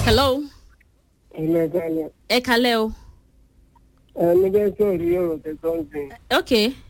hello ẹlẹgàlẹ ẹ kalẹ́ o ẹni bẹ́ẹ̀ sọ̀rọ̀ yìí ọ̀rọ̀ tẹ̀sán ń sìn. ok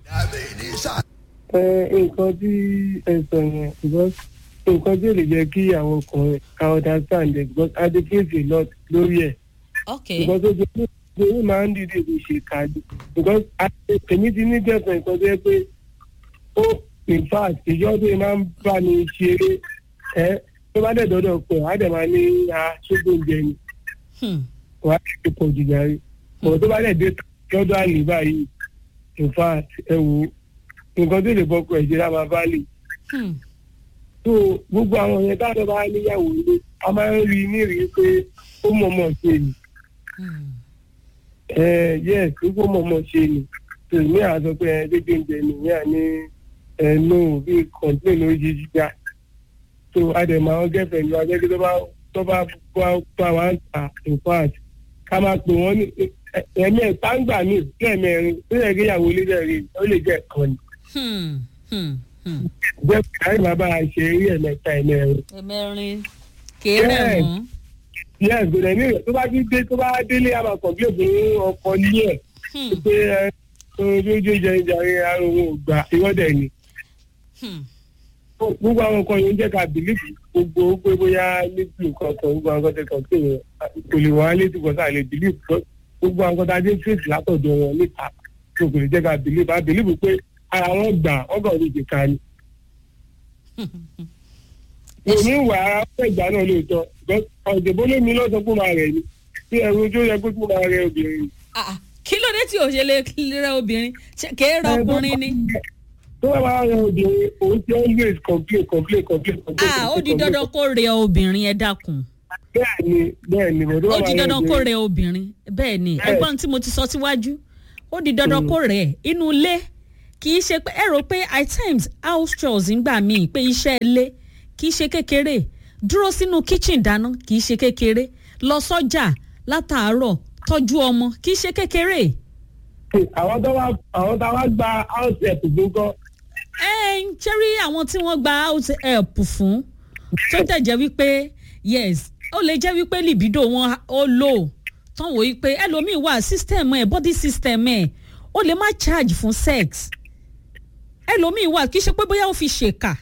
ẹ nǹkan tí ẹ sọ yẹn because nǹkan tí ò lè jẹ́ kí àwọn ọkùnrin ká understand it because i dey face a lot lórí ẹ̀ ok because ojú ojú máa ń dìde kò ṣe kájú because a- èmi ti ní jẹ́sán nǹkan tó yẹ pé ó in fact ìjọ tó yẹ máa ń bá mi ṣeré ẹ tó bá dẹ̀ dọ́dọ̀ pẹ̀ á dẹ̀ máa ní aṣọ́gbọ̀njẹ ni hmm. wàá ti pọ̀ jù jàre bọ̀ tó bá dẹ̀ dé lọ́dọ̀ àlè báyìí in fact ẹ wò ó nǹkan tó lè bọ́kọ̀ ẹ̀jẹ̀ lá máa bá lè Hmm. tó gbogbo àwọn yẹn táwọn bá níyàwó ilé a máa ń rí ní rí pé ó mọ̀ọ́mọ̀ ṣe ni Hmm. ẹ yes ó mọ̀ọ́mọ̀ ṣe ni tó ní àzọ pé ẹ dédé ń jẹ nìyẹn àní ẹ no bí complain lórí jíjíjà tó àdèmọ àwọn gẹ́fẹ̀ ní wájú tó bá tó bá bá bá wá ń ta in fact ká máa pè wọ́n ní ẹ̀mí ẹ̀ táǹgbà míì lẹ́ẹ̀mẹrin ó yẹ kí ìyàwó ilé rẹ̀ rí ó lè jẹ́ ẹ̀kan ni Hmm. Hmm. Hmm. jẹ́ káyọ̀ bàbá ṣe rí ẹ̀mẹ́ta ẹ̀mẹrin. ẹ̀mẹrin kéré Yes. mọ́ yes gbọdọ ní ìrẹ tó bá ti dé tó bá délé a máa kọ̀ọ̀bí òfin ọkọ ní ẹ̀ Hmm. pé ẹ ojú jẹ ìjàre ara òun ò gbà ìwọ́dẹ̀ ni. Hmm. gbogbo àwọn nǹkan yìí ń jẹ́ ká bìlífì gbogbo ó pé bóyá létí nǹkan kan gbogbo àwọn nǹkan tẹ̀kọ̀ pé yẹn kò lè wọ́n á létí kan sáà lè bìlífì gbogbo àwọn nǹkan tá a dé fèsì látọ̀dọ̀ wọn níta tó kò lè jẹ́ ká bìlífì á bìlífì pé ara wọn gbà ọgọ́ ò lè jẹ ká ni. èmi wà á fẹ́ ìgbà náà lóòótọ́ ọ̀dẹ̀bó lómi lọ́sọ̀ fún ma rẹ̀ ni tí ẹ̀rù ojú yẹ kó fún ma rẹ̀ obìnrin. Ah, ah. kí ló dé tí o ṣe lè rẹ obìnrin Ṣé kéré ọkùnrin ni tó bá máa rẹ obìnrin òun ti always complain complain complain complain. Ah, ó di dandan kó rẹ obìnrin ẹ dákun bẹ́ẹ̀ ni bẹ́ẹ̀ ni bẹ́ẹ̀ ó di dandan kó rẹ obìnrin bẹ́ẹ̀ ni Yes. ẹgbọ́n tí mo ti sọ síwájú ó di dandan kó rẹ inú ilé kì í ṣe pé ẹ rò pé at times house chores ń gbà míì pé iṣẹ́ ilé kì í ṣe kékeré dúró sínú kitchen dáná kì í ṣe kékeré lọ sọ́jà látàárọ̀ tọ́jú ọmọ kì í ṣe kékeré àwọn tó wá àwọn tó wá gba house help fún kọ́ ẹ ń ṣẹ́rí àwọn tí wọ́n gba house help fún tó dẹ̀ jẹ́ wípé yes ó lè jẹ́ wípé libido wọn ó lò tán wò wípé ẹlòmíì wà system ẹ̀ body system ẹ̀ ó lè má charge fún sex ẹlòmíì wà kì í ṣe pé bóyá ó fi ṣèkà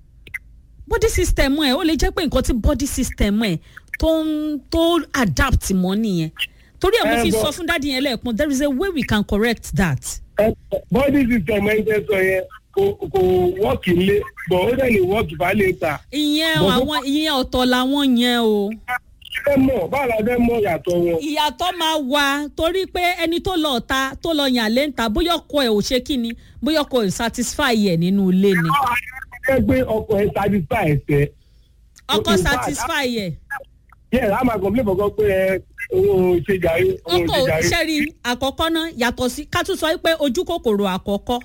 body system ẹ̀ ó lè jẹ́ pé nǹkan tí body system ẹ̀ tó ń tó adapt mọ́ nìyẹn torí ẹ̀ mo Eh, fi but- sọ fún dádì yẹn lẹ́ẹ̀kan there is a way we can correct that. ẹ body system ẹ̀ ń tẹ́ sọ yẹn kò kò wọ́ọ̀kì lé bọ̀ ó dẹ̀ lè wọ́ọ̀kì bá lè ta. ìyẹn Bọ̀- àwọn ìyẹn ọ̀tọ̀ làwọn yẹn o. fẹ́ mọ̀ báwo la fẹ́ mọ̀ yàtọ̀ wọn. ìyàtọ̀ máa wà torí pé ẹni tó lọ ta tó lọ yàn lé ń ta bóyá ọkọ ẹ̀ ò ṣe kí ni bóyá ọkọ ẹ̀ satisfy ẹ̀ nínú ilé ni. ẹ gbé ọkọ̀ ẹ̀ satisfy ẹ̀sẹ̀. ọkọ In fact, satisfy ẹ̀ yẹ a máa complain fọkàn pé ẹ òun ò ṣe jàre òun ò ọkọ ṣe jàre. ṣẹ́rí àkọ́kọ́ náà yàtọ̀ sí ká tún sọ pé ojú kòkòrò àkọ́kọ́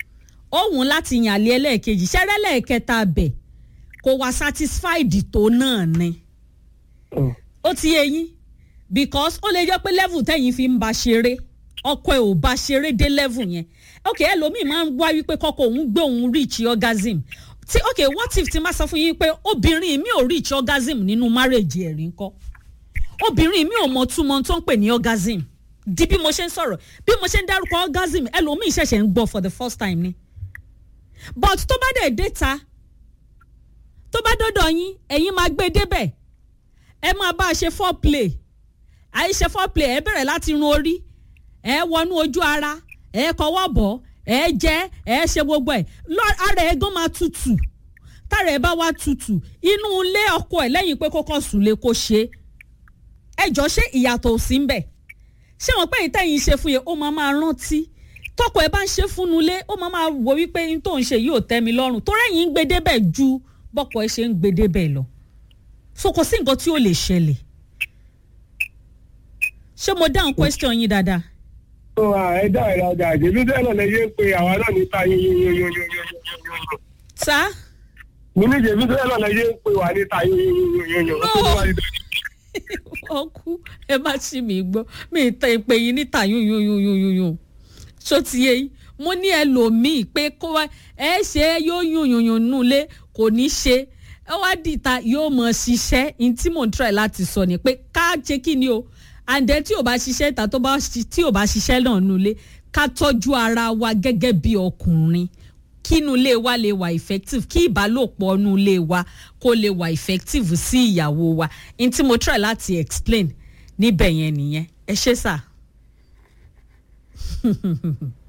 òun láti yàn lé ẹlẹ́ẹ̀kejì ṣẹ́rẹ́ lẹ́ẹ̀kẹta bẹ̀ kò wá satisfied tó náà ni. Mm. ó ti yé yín because ó lè jẹ́ pé level tẹ̀yìn fi ń ba ṣeré ọkọ ẹ̀ ò bá ṣeré dé level yẹn ok ẹlòmíì máa ń wá wípé kọ́kọ́ òun gbé òun reach orgasm tí ok what if ti máa sọ fún yín pé obìnrin mi ò reach orgasm nínú marriage ẹ̀rí ńkọ́ obìnrin mi ò mọ túmọ̀ tó ń pè ní orgasm di bí mo ṣe ń sọ̀rọ̀ bí mo ṣe ń dárúkọ orgasm ẹlòmíì ṣẹ̀ṣẹ̀ ń gbọ́ for the first time ni but tó bá dẹ̀ dé ta tó bá dọ́dọ̀ yín ẹ̀yin máa gbé débẹ̀ ẹ máa bá a ṣe foreplay àìṣe foreplay ẹ bẹ̀rẹ̀ láti run orí ẹ wọnú ojú ara ẹ kọwọ́ bọ̀ ẹ jẹ́ ẹ ṣe gbogbo ẹ̀ lọ ara ẹ gan máa tutù tára ẹ bá wá tutù inú ilé ọkọ ẹ lẹ́yìn pé kókó sùn lè kó ṣe ẹ jọ ṣé ìyàtọ̀ ò sí ń bẹ̀ ṣé wọn pé ìtẹ̀yìn ṣe fún yẹn ó máa máa rántí tọkọ ẹ bá ń ṣe fúnnu lé ó máa máa wò wípé n tó ń ṣe yìí ò tẹ́ mi lọ́rùn tó rẹ́yìn ń gbé débẹ̀ ju bọ́kọ ẹ ṣe ń gbé débẹ̀ lọ so kò sí nǹkan tí ó lè ṣẹlẹ̀ ṣé mo dáhùn question yín dáadáa. ó wà ẹ dá ẹ lọ́jà àjẹbí bẹ́ẹ̀ náà lẹ́yìn pé àwa náà níta yóyóyóyóyóyóyó. sá mo ní ìjẹ̀bí bẹ́ẹ̀ náà lẹ́yìn pé wà níta yóyóyóyóyó. ọkú ẹ má ṣì mí gbọ́ mi ì tẹ ìpè yín níta yúnyúnyúnyúnyún ṣó ti yé yín mo ní ẹlòmíì pé kó wá ẹ ṣe yóò yúnyúnyún nulẹ̀ kò ní ṣe ẹ wá dìta yóò mọ ṣiṣẹ́ ní tí mò ń try láti sọ ni pé ká ṣe kí ni o and then tí ò bá ṣiṣẹ́ ìta tó bá ṣi- tí ò bá ṣiṣẹ́ náà nulẹ̀ ká tọ́jú ara wa gẹ́gẹ́ bí ọkùnrin kínú ilé wa lè wà effective kí ìbálòpọ̀ inú ilé wa kó lè wà effective sí ìyàwó wa ní tí mo try láti explain níbẹ̀ yẹn nìyẹn ẹ ṣé sà.